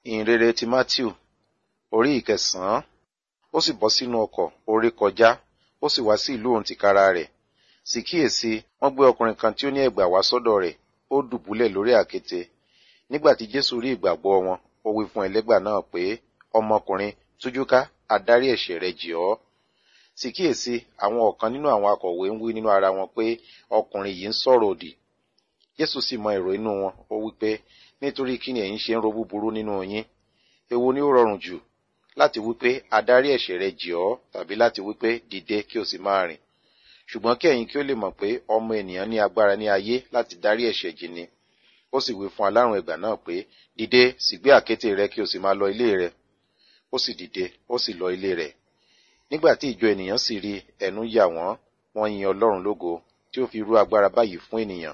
ìhìnrere ti matthew orí ìkẹsànán ó sì bọ́ sínú ọkọ̀ ó ré kọjá ó sì wá sí ìlú òun tìkára rẹ̀ sì kíyèsí wọ́n gbé ọkùnrin kan tí ó ní ẹ̀gbà wá sọ́dọ̀ rẹ̀ ó dùbúlẹ̀ lórí àkéte nígbà tí jésù rí ìgbàgbọ́ wọn ó wí fún ẹlẹ́gbà náà pé ọmọkùnrin tújúká adarí ẹ̀ṣẹ̀ rẹ̀ jì ọ́ sì kíyèsí àwọn ọ̀kan nínú àwọn akọ̀wé ń wí nínú ara wọn pé ọkùnrin yìí ń sọ̀rọ̀ òdì jésù sì mọ èrò inú wọn ó wí pé nítorí kí ni ẹ̀yin ṣe ń ro búburú nínú yín èwo ni ó rọrùn jù láti wí pé adarí ẹ̀ṣẹ̀ rẹ̀ jì ọ́ tàbí láti wí pé dìde kí o sì máa rìn ṣùgbọ́n kí ẹ̀yin kí ó lè mọ̀ pé ọmọ ènìyàn ní agbára ní ayé láti dárí ẹ̀ṣẹ̀ jì ni ó sì wí fún alárùn ẹ̀gbà náà pé dìde sì gbé àkéte rẹ kí o sì máa lọ ilé rẹ ó sì dìde ó sì lọ ilé rẹ̀ nígbà tí ìjọ ènìyàn sì rí ẹnu yà wọ́n wọ́n yin ọlọ́run lógo tí ó fi rú agbára báyìí fún ènìyàn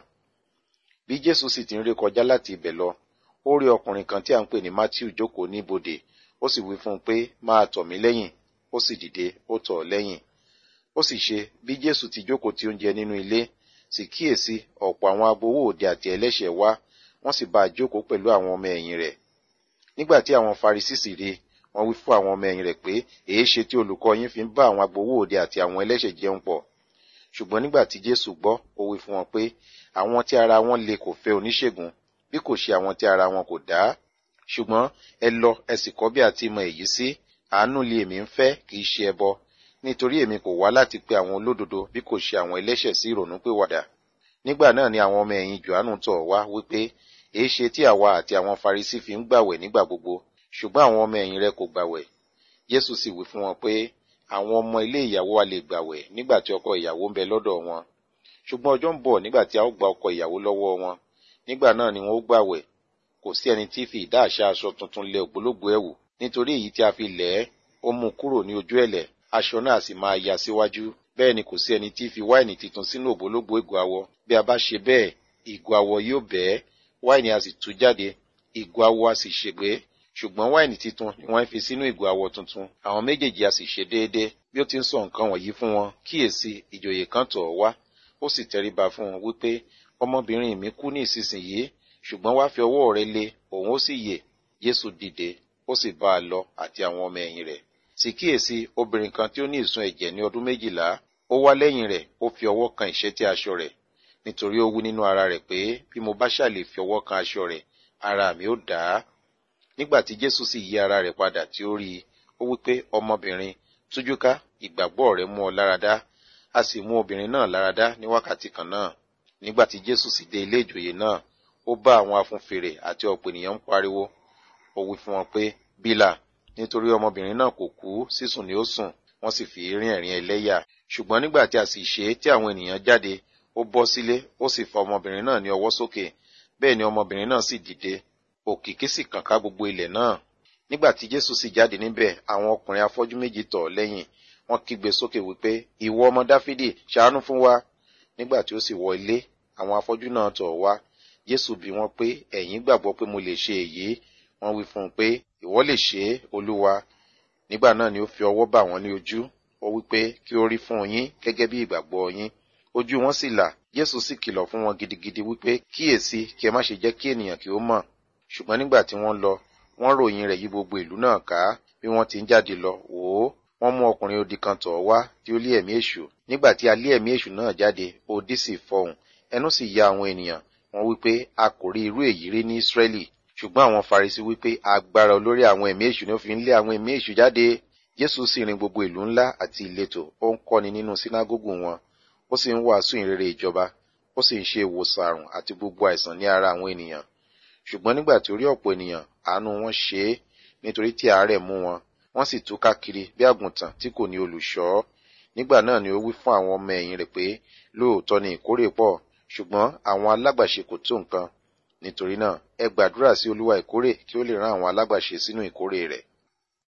bí jésù sì ti ń ré kọjá láti ibẹ̀ lọ ó rí ọkùnrin kan tí à ń pè ní matthew jókòó ní ibodè ó sì wí fún un pé máa tọ̀ mí lẹ́yìn ó sì dìde ó tọ̀ ọ́ lẹ́yìn ó sì ṣe bí jésù ti jókòó tí ó ń jẹ nínú ilé sì kíyèsí ọ̀pọ̀ àwọn agbowó òde àti ẹlẹ́ṣẹ̀ wá wọ́n sì bá a jókòó pẹ̀lú àwọn ọmọ ẹ̀yìn rẹ̀ nígbà tí àwọn farisí sì rí wọ́n wí fún àwọn ọmọ ẹ̀yìn rẹ̀ pé èé ṣe tí olùkọ́ yín fi ń bá àwọn agbowó òde àti àwọn ẹlẹ́ṣẹ̀ jẹun pọ̀ ṣùgbọ́n nígbà tí jésù gbọ́ ó wí fún wọn pé àwọn tí ara wọn le kò fẹ́ oníṣègùn bí kò ṣe àwọn tí ara wọn kò dá ṣùgbọ́n ẹ lọ ẹ sì kọ́ bí a ti mọ èyí sí àánú lé èmi ń fẹ́ kì í ṣe ẹbọ nítorí èmi kò wá láti pe àwọn olódodo bí kò ṣe àwọn ẹlẹ́ṣẹ̀ sí ìrònú pìwàdà nígbà náà ni àwọn ọmọ ẹ̀yìn johannu tọ̀ wá wípé èé ṣe tí àwa àti àwọn farisí fi ń gbàwẹ̀ nígbà gbogbo ṣùgbọ́n àwọn ọmọ ẹ̀yìn rẹ kò gbàwẹ̀ jésù sì wí fún wọn pé àwọn ọmọ ilé ìyàwó wa lè gbàwẹ̀ nígbà tí ọkọ ìyàwó ń bẹ lọ́dọ̀ wọn ṣùgbọ́n ọjọ́ ń bọ̀ nígbà tí a ó gba ọkọ ìyàwó lọ́wọ́ wọn nígbà náà ni wọn ó gbàwẹ̀ kò sí ẹni tí fi ìdá àṣà aṣọ tuntun lẹ ògbólógbòó ẹ̀wù nítorí èyí tí a fi lẹ̀ ẹ́ ó mú kúrò ní ojú ẹ̀lẹ̀ aṣọ náà sì máa ya síwájú bẹ́ẹ̀ ni kò sí ẹni tí fi wáìnì tuntun sínú ògbólógbòó ìgò awọ bí a bá ṣe bẹ́ẹ̀ ìgò awọ yóò bẹ́ẹ̀ wáìnì a sì tú jáde ìgò awọ a sì ṣègbé ṣùgbọ́n wáìnì titun ni wọ́n fi sínú ìgò awọ tuntun àwọn méjèèjì a sì ṣe déédéé bí ó ti ń sọ nǹkan wọ̀nyí fún wọn kíyèsí ìjòyè kan tọ̀ ọ́ wá ó sì tẹríba fún wọn wípé ọmọbìnrin mi kú ní ìsinsìnyí ṣùgbọ́n wá fi ọwọ́ rẹ lé òun ó sì yè jésù dìde ó sì bá a lọ àti àwọn ọmọ ẹ̀yìn rẹ̀ sì kíyèsí obìnrin kan tí ó ní ìsun ẹ̀jẹ̀ ní ọdún méjìlá ó wá lẹ́yìn rẹ̀ ó fi ọwọ́ kan ìṣẹ́tí aṣọ rẹ̀ nítorí ó wí nínú ara rẹ̀ pé bí mo bá ṣàlè fi ọwọ́ kan aṣọ rẹ̀ ara mi ó dá a nígbà tí jésù sì yí ara rẹ̀ padà tí ó rí i ó wí pé ọmọbìnrin tújúká ìgbàgbọ́ rẹ̀ mú ọ láradá a sì mú obìnrin náà láradá ní wákàtí kan náà nígbà tí jésù sì dé ilé ìjòyè náà ó bá àwọn afúnfèrè àti ọ̀pọ̀ ènìyàn ń pariwo ó wí fún wọn pé bílà nítorí ọmọbìnrin náà kò kú sísùn ni ó sùn wọ́n sì fi rín ẹ̀rín ẹlẹ́yà ṣùgbọ́n nígbà tí a sì ṣe é tí àwọn ènìyàn jáde ó bọ́ sílé ó sì fa ọmọbìnrin náà ní ọwọ́ sókè bẹ́ẹ̀ ni ọmọbìnrin náà sì dìde òkìkí sì kàn ká gbogbo ilẹ̀ náà nígbà tí jésù sì jáde níbẹ̀ àwọn ọkùnrin afọ́jú méjì tọ̀ ọ́ lẹ́yìn wọ́n kígbe sókè wípé ìwọ ọmọ dáfídì ṣàánú fún wa nígbà tí ó sì wọ ilé àwọn afọ́jú náà tọ̀ ọ́ wá jésù bi wọ́n pé ẹ̀yin gbàgbọ́ pé mo lè ṣe èyí wọ́n wí fún un pé ìwọ lè ṣe é olúwa nígbà náà ni ó fi ọwọ́ bà wọ́n ní ojú ó wí pé kí ó rí fún yín gẹ́gẹ́ bí ìgbàgbọ́ yín ojú wọn sì là jésù sì kìlọ̀ fún wọn gidigidi wípé kíyèsí kí ẹ má ṣe jẹ́ kí ènìyàn kí ó mọ̀ ṣùgbọ́n nígbà tí wọ́n lọ wọ́n ròyìn rẹ̀ yí gbogbo ìlú náà ká bí wọ́n ti ń jáde lọ wò ó wọ́n mú ọkùnrin odi kan tọ̀ wá tí ó lé ẹ̀mí èṣù nígbà tí a lé ẹ̀mí èṣù náà jáde odi sì fọhùn ẹnu sì ya àwọn ènìyàn wọ́n wípé a kò rí irú èyí rí ní ísírẹ́lì ṣùgbọ́n àwọn farisi wípé agbára olórí àwọn ẹ̀mí èṣù ni ó fi ń lé àwọn ẹ̀mí èṣù jáde jésù sì rin gbogbo ìlú ńlá àti ìletò ó ń kọ́ni nínú sínágógù wọn ó sì ń wàásù ìrere ìjọba ó sì ń ṣe ìwòsàn àrùn àti gbogbo àìsàn ní ara àwọn ènìyàn ṣùgbọ́n nígbà tí ó rí ọ̀pọ̀ ènìyàn àánú wọn ṣe é nítorí tí àárẹ̀ mú wọn wọ́n sì túká kiri bí àgùntàn tí kò ní olùṣọ́ nígbà náà ni ó wí fún àwọn ọmọ ẹ̀yìn rẹ̀ pé lóòótọ́ ni ìkórè pọ̀ ṣùgbọ́n àwọn alágbàṣe kò tó nǹkan nítorí náà ẹ gbàdúrà sí olúwa ìkórè kí ó lè rán àwọn alágbàṣe sínú ìkórè rẹ̀